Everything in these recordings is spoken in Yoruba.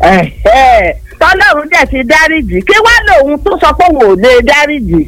Ẹ̀hẹ́. tọ́lọ́run dẹ̀ ti dáríjì kí wá lòun tó sọ pé òun ò lè dáríjì.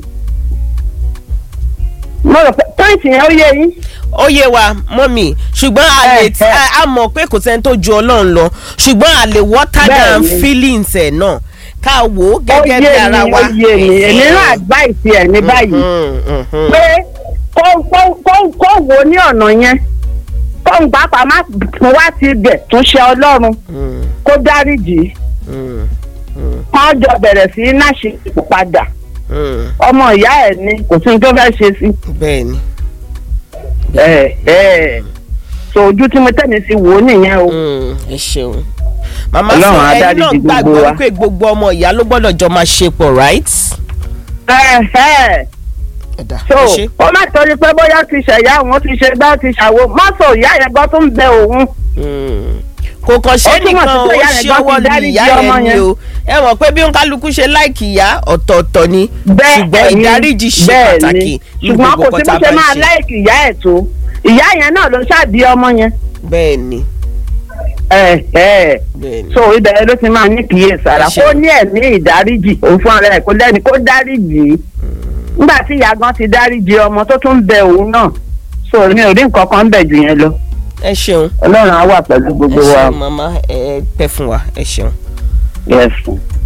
mo rò pé pọ́ìntì yẹn ó yé yín. ó yé wa mọ́mì ṣùgbọ́n a lè Eh, eh. a- a mọ̀ pé kò sẹ́ni tó ju ọlọ́run lọ ṣùgbọ́n a lè water down Bẹ́ẹ̀ni. feelings ẹ̀ náà ká wò ó ó gẹ́gẹ́ bí yé ara mi wa. ó yé mi èmi náà advice ẹ̀ ní báyìí Mhm, mhm. pé kó kó kó kó wo ní ọ̀nà yẹn kó ń pàápàá má tún wá ti bẹ̀ tún ṣe ọlọ́run Mhm, kó dáríjì mhm, mhm, kán jọ bẹ̀rẹ̀ sí í náṣe padà mhm. ọmọ ìyá ẹ̀ ni kò sí ní tó fẹ́ ṣe sí. bẹ́ẹ̀ni. ẹ ẹ so ojú tí mo tẹ̀lé sí wò ó nìyẹn o. Mm, ẹ ṣeun màmá Ọlọ́run sọ á ẹni náà dáríjì gbogbo gbàgbọ́ wa. wípé gbogbo ọmọ ìyá ló gbọ́dọ̀ jọ máa ṣe pọ̀ right. ẹ ẹ ẹ̀dá so ẹ ṣe. ó má torí pé bóyá ti ṣẹ̀yà òun ti ṣe gbá ti ṣàwo mọ́tò ìyá yẹn gbọ́ tó ń bẹ òun. Mm. kò kàn ṣe Ó túmọ̀ nìkan sí ó pé ìyá rẹ̀ ṣe gan ti ọwọ́ lu dáríjì ìyá ọmọ yẹn ni yẹn. o ẹ mọ̀ pé bí kálukú ṣe láìkì ìyá ọ̀tọ̀ọ̀tọ̀ ni bẹ́ẹ̀ ṣùgbọ́n ni, ìdáríjì ṣe bẹ́ẹ̀ ni. pàtàkì ní ṣùgbọ́n gbogbo kò sí nǹkan bó tá a ṣe bá máa ń ṣe láìkì ìyá ẹ̀ tó ìyá yẹn náà ló ṣàbí ọmọ yẹn. bẹ́ẹ̀ ni ẹ ẹ bẹ́ẹ̀ ni. so ibẹ̀ ló ti máa ní kíyèsára Ẹ ṣeun. kó ní ẹ̀mí ìdáríjì òun fún ara ẹ̀ kó lẹ́ni kó dáríjì nígbà tí ìyá gan ti dáríjì ọmọ tó tún bẹ òun náà so mi ò rí nǹkan kan bẹ̀ jù yẹn lọ ẹ ṣeun ọlọ́run á wà pẹ̀lú ẹ gbogbo wa ṣeun màmá ẹ pẹ́ fún wa ẹ ṣeun. yes.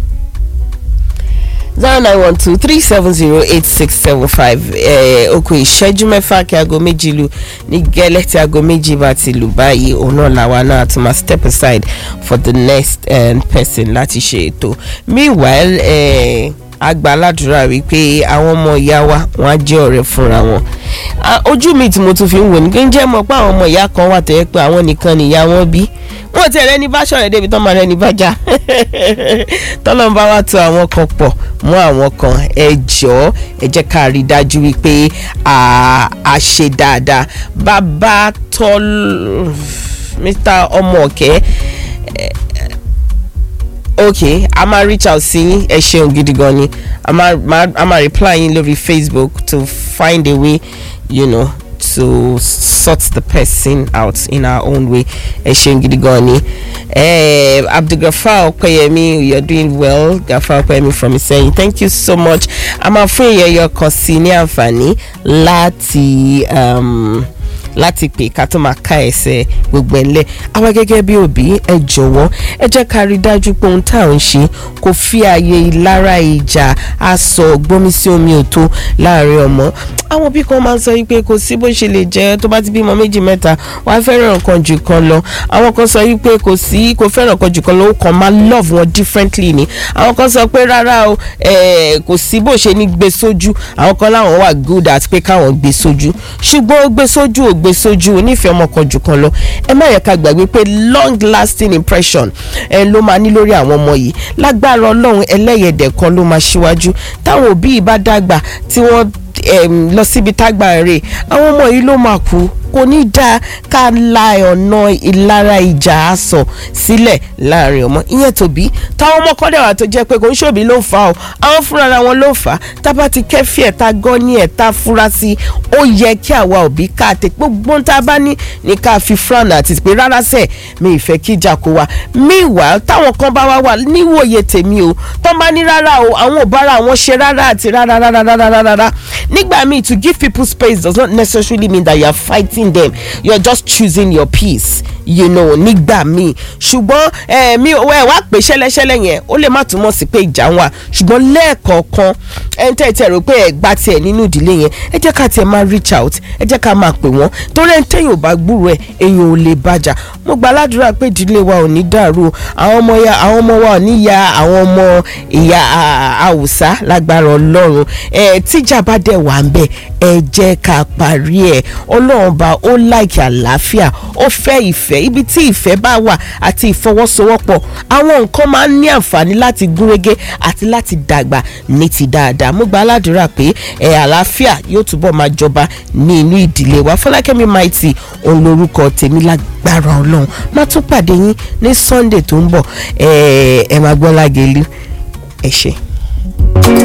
zero nine one two three seven zero eight six seven five oko ìṣẹ́jú mẹ́fà kí aago méjì lu ní gẹ́lẹ́ tí aago méjì bá ti lù báyìí òun náà làwa náà tún máa step aside for the next um, person láti ṣe ètò meanwhile eh, àgbà aládùúrà wípé àwọn ọmọ ìyá wa wọn á jẹ́ ọ̀rẹ́ fúnra wọn Ah, ojú mi tí mo tún fi ń wò ní kí n jẹ́ mọ̀ pé àwọn ọmọ ìyá kan wà tẹ́lẹ̀ pé àwọn nìkan nìyá wọn bí wọn ti rẹ ní bá ṣọ̀rẹ́ débi tán máa rẹ ní bá jà tọ́lọ́n bá wá tó àwọn kan pọ̀ mọ́ àwọn kan ẹ jọ̀ọ́ ẹ jẹ́ ká rí i dájú wípé a a ṣe dáadáa bàbá tọ́ mr ọmọọ̀kẹ́ ok a máa reach out sí yín ẹ ṣeun gidi gan ni a máa máa- a máa reply yín lórí facebook to find a way you know to sort the person out in our own way ẹ ṣeun gidi gan ni eh, abdulgafar ọpẹyẹmí you are doing well gafar ọpẹyẹmí from Ìsẹ́yìn thank you so much a máa fún ìyẹyẹ kan sí ní àǹfààní láti. Um, láti pè ká tó máa ká ẹsẹ̀ gbogbo ẹ̀ ńlẹ̀ àwa gẹ́gẹ́ bí òbí ẹ jọ̀wọ́ ẹ jẹ́ ká rí i dájú pé ohun tá à ń ṣe kò fi ààyè ìlara ìjà aṣọ gbómi sí omi òtó láàrin ọmọ àwọn bí kan máa ń sọ yìí pé kò sí bó ṣe lè jẹ́ tó bá ti bímọ méjì mẹ́ta wàá fẹ́ràn kan jù kan lọ àwọn kan sọ yìí pé kò sí kò fẹ́ràn kan jù kan lọ ó kàn máa love wọn differently ni àwọn kan sọ pé rárá o eh, kò sí bó ṣe ní gbé sójú àwọn kan láwọn wà good at pé káwọn gbé sójú ṣùgbọ́n ó gbé sójú ò gbé sójú onífẹ̀ẹ́ ọmọ kan jù kan lọ ẹ má yẹ ká gbàgbé pé long lasting impression ẹ ló máa ní lórí àwọn ọmọ yìí lágbára ọlọ́run ẹlẹ́yẹ̀dẹ̀ kan ló máa ṣíwájú táwọn òbí yìí bá dàgbà tí wọ́n em, lọ síbi tágbà rè àwọn ọmọ yìí ló máa kú kò ní dáa ká la ọ̀nà ìlara ìjà àsọ̀ sílẹ̀ láàrin ọmọ ìyẹn tóbi táwọn ọmọ kọ́dẹ̀ wà tó jẹ́ pé kò ń ṣòbí ló ń fa o àwọn fúnra wọn ló fà á tábà ti kẹ́fì ẹ̀ tá gọ́ ní ẹ̀ tá fura sí i ó yẹ kí àwa òbí ká tẹ gbogbo tá a bá ní ní ká fi fúlànà àti pé rárá sẹ̀ mi ìfẹ́ kí ìjà kó wa meanwhile táwọn kan bá wá wà níwòye tèmi o tán bá ní rárá o àwọn ò bára àwọn ṣe rárá àti rárá rárá rárá rárá nígbà míì to give people space does not necessarily mean that you are fighting them you are just choosing your peace you know nígbà míì ṣùgbọ́n eh, mi ò ẹ wá pé ṣẹlẹ́ṣẹlẹ́ yẹn ó lè má túmọ̀ sí pé ìjà ń wà ṣùgbọ́n lẹ́ẹ̀kọ̀ọ̀kan ẹ ń tẹ́ ẹ tẹ́ rò pé ẹ gbá tiẹ̀ nínú ìdílé yẹn ẹ jẹ́ ká tiẹ̀ máa reach out ẹ jẹ́ ká máa pè wọ́n torí ẹ ń tẹ́yìn ò bá gbúrò ẹ èèyàn ò lè bàjá mo gba aládùúrà pé ìdílé wa ò ní dàrú o. àwọn ọmọ ya àwọn ọmọ wa ò ní ya àwọn ọmọ ìyá àwùsá lágbára ọlọ́run ẹ tíjà bá dẹ̀ wà ń bẹ̀ ẹ jẹ́ ká parí ẹ̀ ọlọ́run bá ó láìkí àlàáfíà ó fẹ́ ìfẹ́ ibi tí ìfẹ́ bá wà àti ìfọwọ́sowọ́pọ̀ àwọn nǹkan máa ń ní àǹfààní láti gúnrégé àti láti dàgbà ní ti dáadáa mo gba aládùúrà pé ẹ àlàáfíà yóò túbọ̀ máa jọba ní inú ìdílé wa fọlákẹ́mi maiti òun lorúkọ tèmi lágbára ọlọ́run má tún pàdé yín ní sunday tó ń bọ̀ ẹ ẹ máa gbọ́ lágẹ̀lú ẹ ṣé.